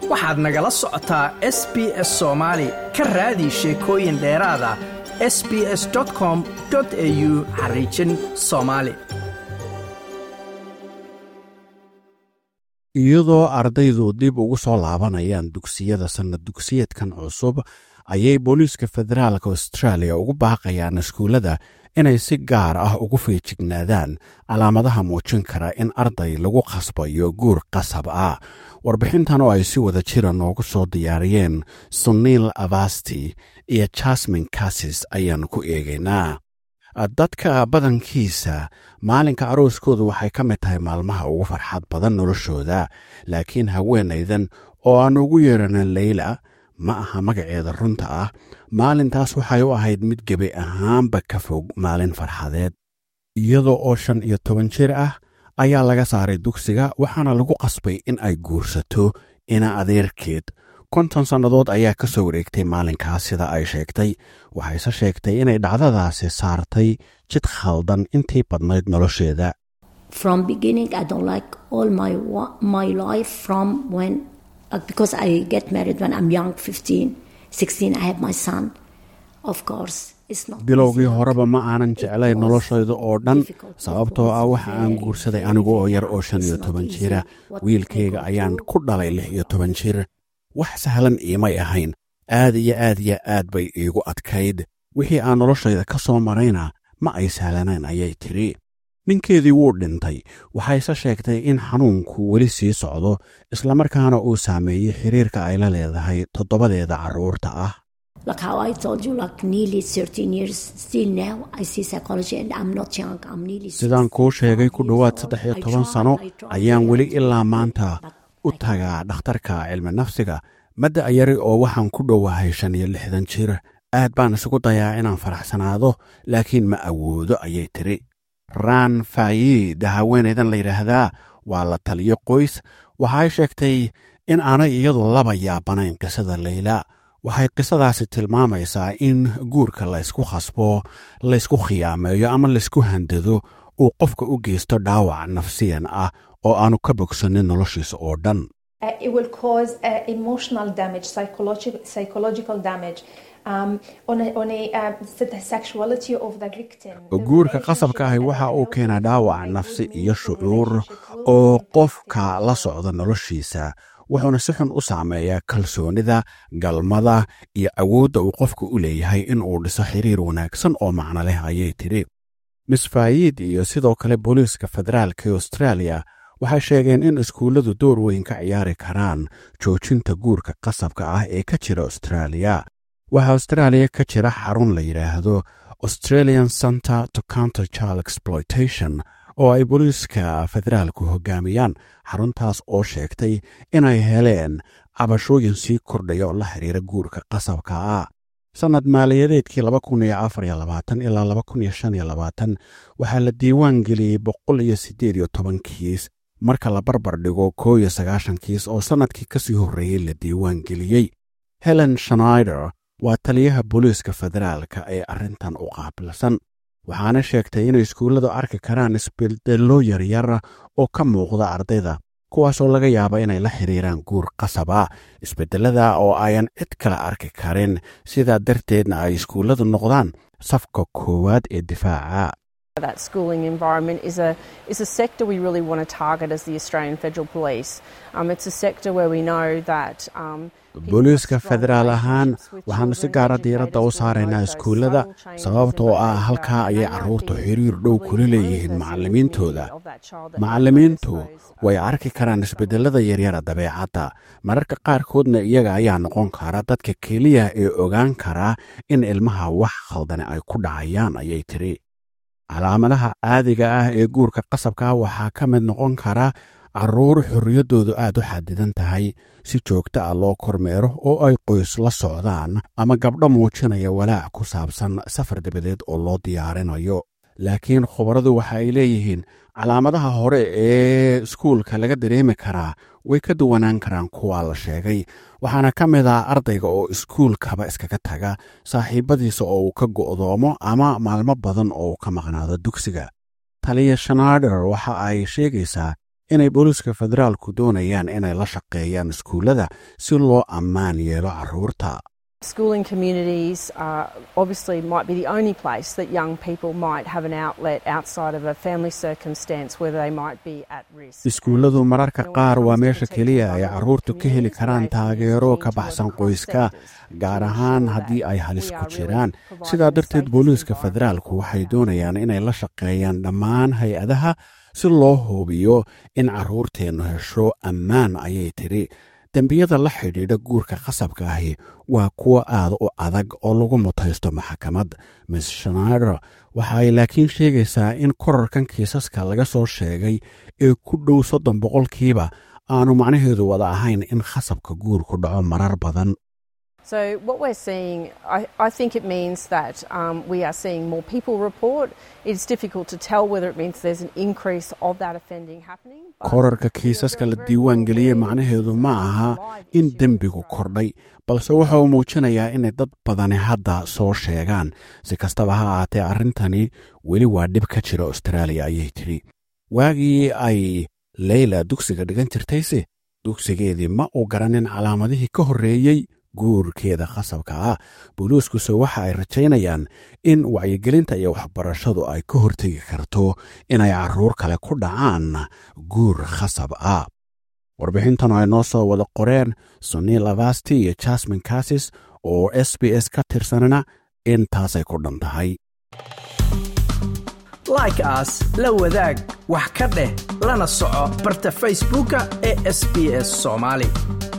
waxaad nagala socotaa s b s soomaali ka raadi sheekooyin dheeraada s b s com au xariijin soomaali iyadoo ardaydu dib ugu soo laabanayaan dugsiyada sannad dugsiyeedkan cusub ayay booliiska federaalka austraaliya ugu baaqayaan iskuullada inay si gaar ah ugu feejignaadaan calaamadaha muujin kara in arday lagu khasbayo guur qasab ah warbixintan oo ay si wada jira noogu soo diyaariyeen suniil avasti iyo jasmin kasis ayaan ku eegaynaa dadka badankiisa maalinka arooskoodu waxay ka mid tahay maalmaha ugu farxad badan noloshooda laakiin haweenaydan oo aan ugu yeeranin leyla ma aha magaceeda runta ah maalintaas waxay u ahayd mid gebi ahaanba ka fog maalin farxadeed iyadoo oo shan iyo toban jir ah ayaa laga saaray dugsiga waxaana lagu qasbay in ay guursato ina adeerkeed konton sannadood ayaa ka soo wareegtay maalinkaas sida ay sheegtay waxayse sheegtay inay dhacdadaasi saartay jid khaldan intii badnayd nolosheeda bilowgii horeba ma aanan jeclayn noloshayda oo dhan sababtoo ah waxa aan guursaday anigu oo yar oo shan iyo toban jira wiilkayga ayaan ku dhalay lix iyo toban jir wax sahlan iimay ahayn aad iyo aad iyo aad bay iigu adkayd wixii aan noloshayda ka soo marayna ma ay sahlanayn ayay tidhi ninkeedii wuu dhintay waxayse sheegtay in xanuunku weli sii socdo islamarkaana uu saameeyey xiriirka ay la leedahay toddobadeeda carruurta ah sidaan kuu sheegay ku dhowaad saddex iyo toban sano ayaan weli ilaa maanta u tagaa dhakhtarka cilmi nafsiga madda ayari oo waxaan ku dhowahay shan iyo lixdan jir aad baan isugu dayaa inaan faraxsanaado laakiin ma awoodo ayay tidhi raan faayiida haweenaydan la yidhaahdaa waa la taliyo qoys waxay sheegtay in aanay iyadu laba yaabanayn qisada leyla waxay qisadaasi tilmaamaysaa in guurka laysku khasbo laysku khiyaameeyo ama laysku handado uu qofka u geysto dhaawac nafsiyan ah oo aanu ka bogsanin noloshiisa oo dhan guurka qasabka ahi waxa uu keenaa dhaawac nafsi iyo shucuur oo qofka la socda noloshiisa wuxuuna si xun u saameeyaa kalsoonida galmada iyo awoodda uu qofku u leeyahay in uu dhiso xiriir wanaagsan oo macno leh ayay tidhi misfaayiid iyo sidoo kale booliiska federaalka ee austraaliya waxay sheegeen in iskuulladu door weyn ka ciyaari karaan joojinta guurka qasabka ah ee ka jira austraaliya waxaa austraaliya ka jira xarun la yidhaahdo australian center to counter child exploitation oo ay booliiska federaalku hoggaamiyaan xaruntaas oo sheegtay inay heleen cabashooyin sii kordhaya oo la xiriira guurka qasabka ah sannad maaliyadeedkii ilaa waxaa la diiwaan geliyey boqol iyo siddeed iyo toban kiis marka la barbar dhigo koo iyo sagaashan kiis oo sannadkii ka sii horreeyey la diiwaan geliyey helen shnaider waa taliyaha booliiska federaalka ee arrintan u qaabilsan waxaana sheegtay inay iskuulladu arki karaan isbeddello yaryar oo ka muuqda ardayda kuwaasoo laga yaaba inay la xiriiraan guur qasaba isbeddelada oo ayan cid kale arki karin sidaa darteedna ay iskuulladu noqdaan safka koowaad ee difaaca That schooling environment is a is a sector we really want to target as the Australian Federal Police. Um, it's a sector where we know that. Um, booliiska federaal ahaan waxaannu si gaara diiradda u saaraynaa iskuullada sababtoo ah halkaa ayay carruurtu xiriir dhow kula leeyihiin macallimiintooda macallimiintu way arki karaan isbeddelada yaryara dabeecadda mararka qaarkoodna iyaga ayaa noqon kara dadka keliya ee ogaan kara in ilmaha wax khaldane ay ku dhacayaan ayay tiri calaamadaha caadiga ah ee guurka qasabka waxaa ka mid noqon kara carruur xorriyaddoodu aad u xadidan tahay si joogta ah loo kormeero oo ay qoys la socdaan ama gabdho muujinaya walaac ku saabsan safar dabadeed oo loo diyaarinayo laakiin khubaradu waxa ay leeyihiin calaamadaha hore ee iskuulka laga dareemi karaa way ka duwanaan karaan kuwa la sheegay waxaana ka mid ah ardayga oo iskuulkaba iskaga taga saaxiibadiisa oo uu ka go'doomo ama maalmo badan oo uu ka maqnaado dugsiga taliya shanaader waxa ay sheegaysaa inay booliiska federaalku doonayaan inay la shaqeeyaan iskuullada si loo ammaan yeelo carruurta Schooling communities uh, obviously might be the only place that young people might have an outlet outside of a family circumstance where they might be at risk. iskuulladu mararka qaar waa meesha keliya ay carruurtu ka heli karaan taageero ka baxsan qoyska gaar ahaan haddii ay halis ku jiraan sidaa darteed booliiska federaalku waxay doonayaan inay la shaqeeyaan dhammaan hay-adaha si loo hubiyo in carruurteennu hesho ammaan ayay tidhi dembiyada la xidhiidha guurka qasabka ahi waa kuwo aad u adag oo lagu mutaysto maxkamad miss shnaider waxa ay laakiin sheegaysaa in korarkan kiisaska laga soo sheegay ee ku dhow soddon boqolkiiba aanu macnaheedu wada ahayn in khasabka guurku dhaco marar badan So, what we're seeing, I, I think it means that um, we are seeing more people report. It's difficult to tell whether it means there's an increase of that offending happening. but korarka we are kiisaska very, la very diiwaan geliyey aware macnaheedu ma that aha live in issue dembigu of kordhay balse waxa uu muujinayaa inay dad badani hadda soo sheegaan si kastaba ha ahaatee arrintani weli waa dhib ka jira austraaliya ayay tidhi waagii ay leyla dugsiga dhigan jirtayse dugsigeedii ma uu garanin calaamadihii ka horreeyey guurkeeda qasabka ah booliiskuse waxa ay rajaynayaan in wacyigelinta iyo waxbarashadu ay ka hortegi karto inay carruur kale ku dhacaan guur khasab ah warbixintan ay noo soo wada qoreen sunil avasti iyo jasmin kasis oo s b s ka tirsanana intaasay ku dhan tahay like aas la wadaag wax ka dheh lana soco barta facebooka ee sbs somali